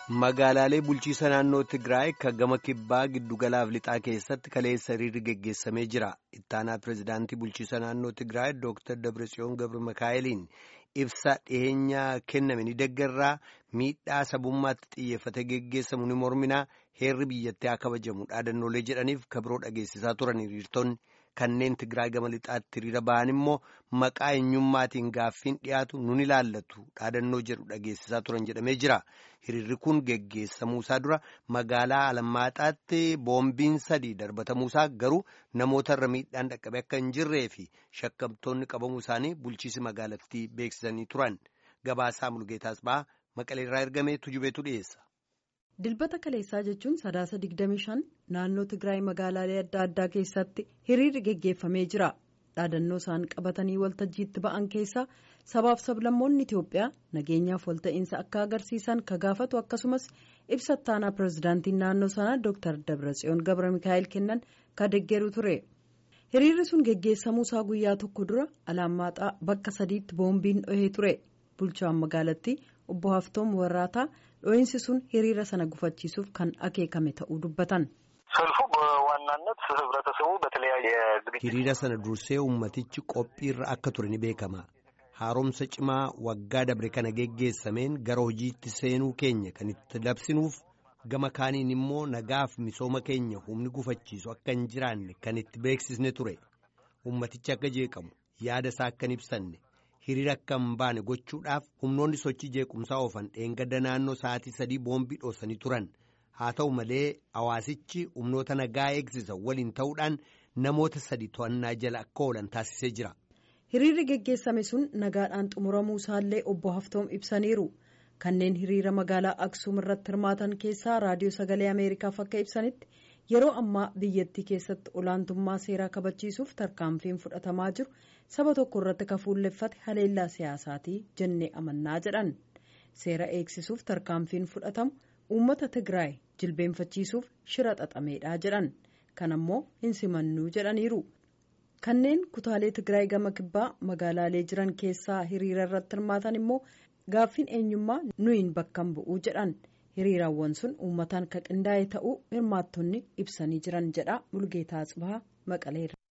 Magaalaalee bulchiisa naannoo Tigraay kan gama kibbaa giddugalaaf lixaa keessatti kaleessa hiriirri geggeessamee jira. Ittaanaa pirezidaantii bulchiisa naannoo Tigraay Dr. Dabratsiyoon Gabra Mikaa'eliin ibsa dhiyeenyaa kenname ni deeggarraa miidhaa sabummaatti xiyyeeffate geggeessamu ni morminaa heerri biyyattii haa kabajamu dhaadannoolee jedhaniif kabiroo dhageessisaa turan hiriirtonni. Kanneen Tigraay gama lixaatti hiriira ba'an immoo maqaa eenyummaatiin gaaffiin dhiyaatu nun ilaallatu dhaadannoo jedhu dhageessisaa turan jedhamee jira. Hiriirri kun geggeessamuusaa dura magaalaa Alammaaxaatti boombiin sadii darbatamuusaa garuu namootarra miidhaan dhaqqabe akka hin jirree fi shakkamtoonni qabamuu isaanii bulchiisi magaalattii beeksisanii turan. Gabaasaa Mulgeetaas ba'aa Maqaleerraa ergamee tujubeetu dhiyeessa. dilbata kaleessaa jechuun sadaasa 25 naannoo tigraay magaalaalee adda addaa keessatti hiriirri geggeeffamee jira dhaadannoo isaan qabatanii waltajjiitti ba'an keessaa sabaaf sablammoonni itiyoophiyaa nageenyaaf walta'iinsa akka agarsiisan ka gaafatu akkasumas ibsa ittaanaa pirezidaantiin naannoo sanaa dr dabratsiyoon gabra mikaa'el kennan ka deeggeru ture hiriirri sun geggeessamuusaa guyyaa tokko dura alaamaaxaa bakka sadiitti boombiin dhohee ture bulchaan magaalattii obbo haftoom warraataa dho'iinsi sun hiriira sana gufachiisuuf kan akeekame ta'uu dubbatan. ሰልፉ በዋናነት ህብረተሰቡ በተለያየ hiriira sana dursee ummatichi qophiirra akka ture ni beekama haaromsa cimaa waggaa dabre kana geggeessameen gara hojiitti seenuu keenya kan itti labsinuuf gama kaaniin immoo nagaaf misooma keenya humni gufachiisu akka hin jiraanne kan itti beeksisne ture ummatichi akka jeeqamu yaada isaa akka hin ibsanne. hiriira akka hin baane gochuudhaaf humnoonni sochii jeequmsaa oofan dheengadda naannoo sa'aatii sadii boombii dhoosanii turan haa ta'u malee hawaasichi humnoota nagaa eegsisan waliin ta'uudhaan namoota sadi to'annaa jala akka oolan taasisee jira. hiriirri geggeessame sun nagaadhaan xumuramuu isaallee obbo haftoom ibsaniiru kanneen hiriira magaalaa aksuum irratti hirmaatan keessaa raadiyoo sagalee ameerikaaf akka ibsanitti yeroo ammaa biyyattii keessatti olaantummaa seeraa kabachiisuuf tarkaanfiin fudhatamaa jiru saba tokko irratti ka fuulleffate haleellaa siyaasaatii jennee amannaa jedhan seera eegsisuuf tarkaanfiin fudhatamu uummata tigraay jilbeenfachiisuuf shira xaxameedha jedhan kan ammoo hin simannuu jedhaniiru kanneen kutaalee tigraay gama kibbaa magaalaalee jiran keessaa hiriira irratti hirmaatan immoo gaaffiin eenyummaa nuyin bakkan bu'uu jedhan. hiriiraawwan sun uummataan ka qindaa'e ta'uu hirmaattonni ibsanii jiran jedha mulgeetaa Tsibahaa maqaleera.